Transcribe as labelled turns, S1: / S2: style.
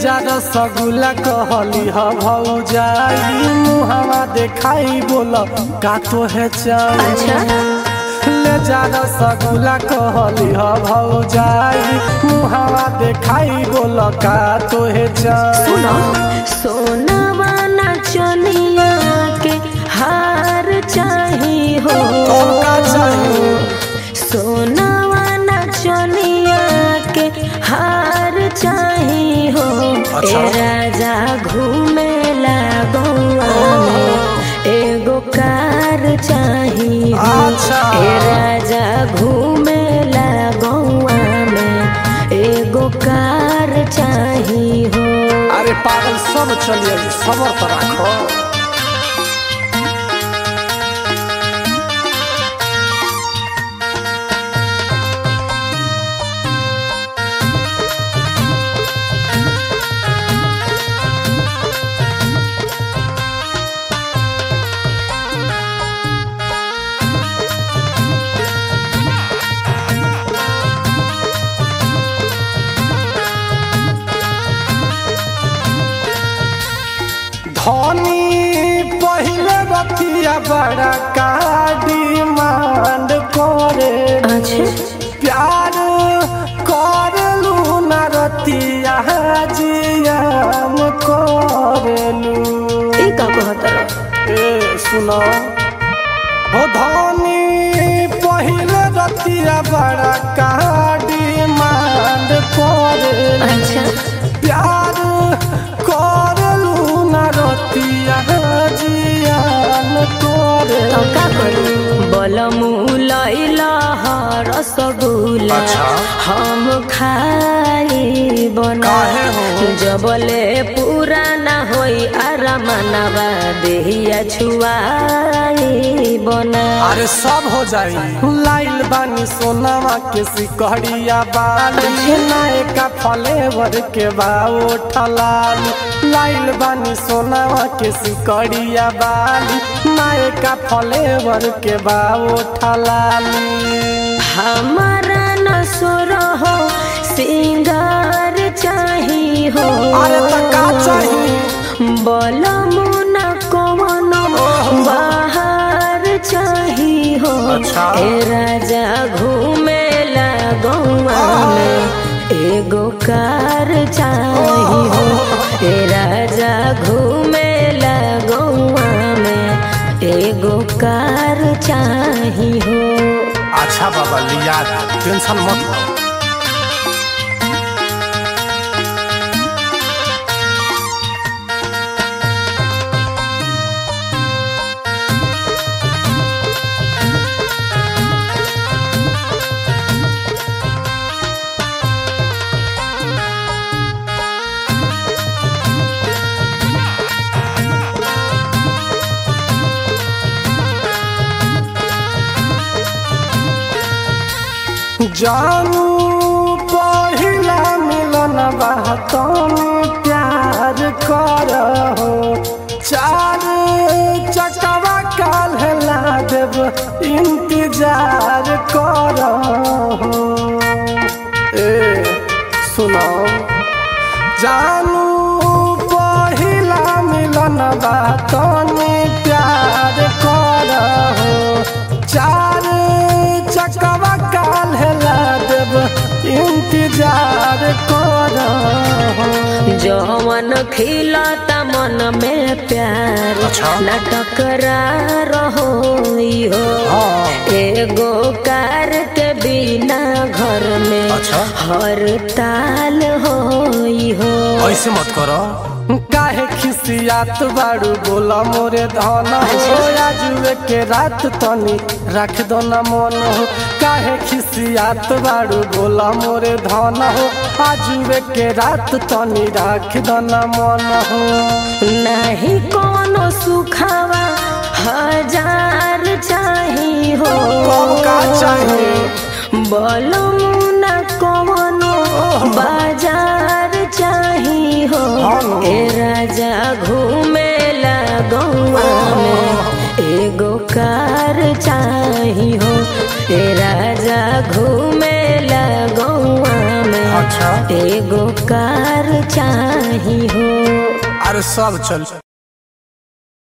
S1: जा रसगुल्ला कहली ह भौजाई मुहावा देखाई बोल का तो है चाई
S2: अच्छा
S1: ले जा रसगुल्ला कहली ह भौजाई मुहावा देखाई बोल का तो है चाई
S2: सुनो सोनावा नाचनिया के हार चाही हो
S1: और का चाही?
S2: सोनावा नाचनिया के हार चाही हो
S1: अच्छा।
S2: ए राजा घूमे गौआ में एगो कार चाही हो
S1: अच्छा।
S2: ए राजा घूमे गौआ में एगो कार चाही हो
S1: अरे पागल सब चलिए सबर तो राखो धनी पहले बतिया बड़ा का डिमांड करे
S2: अच्छा
S1: प्यार करलू न रतिया जियाम करलू
S2: ई का कहतर
S1: ए सुनो हो धनी पहले रतिया बड़ा का डिमांड करे
S2: अच्छा
S1: प्यार करलू न रतिया जियान करे
S2: तो का करू बलमु लैला रसगुल्ला
S1: अच्छा।
S2: हम खाई बना
S1: काहे हो?
S2: जबले पूरा ना होई आरामनवा देहिया छुआई बना
S1: अरे सब हो जाई लाइल बानी सोनामा के सिकहड़िया बाली नायका फ्लेवर के बाओ ठलाली लाइल बानी सोनामा के सिकहड़िया बाली नायका फ्लेवर के बाओ ठलाली
S2: हमारा न हो सिंगार चाही हो
S1: अरे त का चाही
S2: बलमु न कवनो बाहर चाही हो
S1: अच्छा।
S2: ए राजा घूमे गौआ में एगो कार चाही हो ए राजा घूमे गौआ में एगो कार चाही हो
S1: अच्छा बाबा लिया टेंशन मत लो जानू पहिला मिलन बातन प्यार कर हो चार चकवा काल ला देव इंतजार कर हो ए सुनो जानू पहिला मिलन बातन प्यार कर हो चार चकवा काल ला देव इंतजार कर हो
S2: जवन खिलता मन में प्यार
S1: अच्छा।
S2: न टकरार हो
S1: हाँ।
S2: एगो कार के बिना घर में
S1: अच्छा।
S2: हर ताल हो हो
S1: ऐसे मत करो काहे खिसियात बाड़ू बोला मोरे धन हो आजुए के रात तनी रख दो न मन हो काहे खिसियात बाड़ू बोला मोरे धन हो आजुए के रात तनी रख दो न मन हो
S2: नहीं कोनो सुखावा हजार चाही हो
S1: कब का चाही?
S2: बोलो न कवनो बाजार चाही हो
S1: हाँ।
S2: ए राजा घूमे गौआ में एगो कार चाही हो ए राजा घूमे गौआ में
S1: अच्छा।
S2: एगो कार चाही हो
S1: अरे सब चल